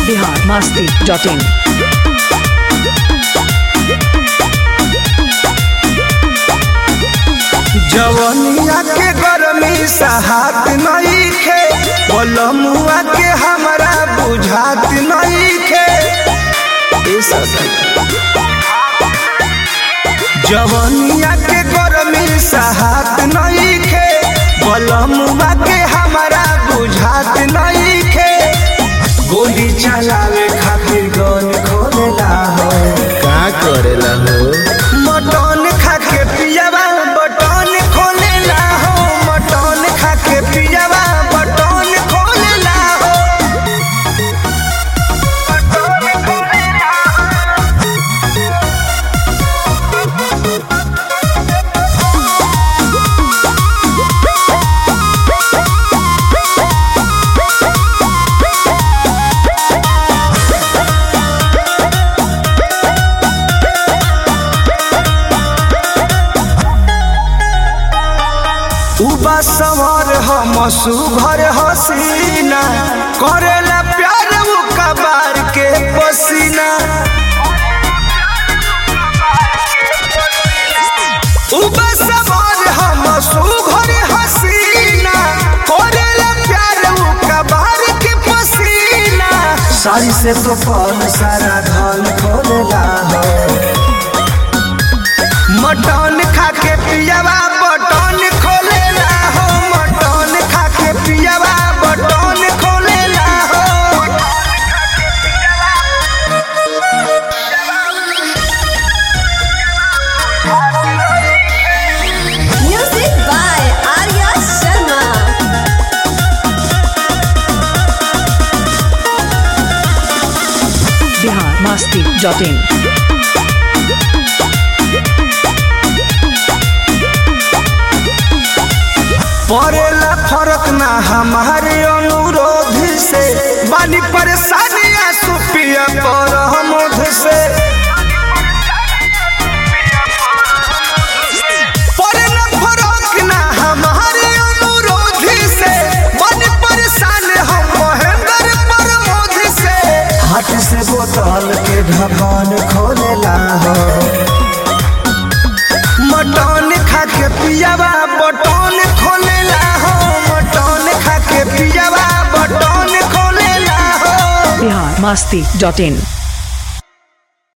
बिहार मस्ती डॉट इन जवनिया के गरमी सहात नईखे बलमुआ के हमरा बुझात नईखे ए सखी। जवनिया के गरमी सहात नईखे बलमुआ के हमरा बुझात नईखे गोली चलावे खातिर गन खोलेला हो का करेला हो मटन खा के पियावा बटन खोलेला हो मटन खा के पियावा बटन खोलेला हो बटन खोलेला उबा सवार हम सुभर हसीना करेला प्यार उ कबार के पसीना उबा सवार हम सुभर हसीना करेला प्यार उ कबार के पसीना सारी से तो पल सारा धन खोलेला हो मटन खा के पियावा बटन खोलेला हो मटन खा के पियावा बटन खोलेला हो Music by Arya Sharma. Bihar मस्ती डॉट इन पड़ेला फर्क ना हमारे अनुरोध से बानी परेशानियां सुपिया पर हमोध से पड़ेला फर्क ना हमारे अनुरोध से बानी परेशान हम महेंद्र प्रमोद से हाथ से बोतल के ढक्कन खोलेला हो मटन खा के पियावा बटन खोलेला हो मटन खा के पियावा बटन खोलेला हो बिहार मस्ती डॉट इन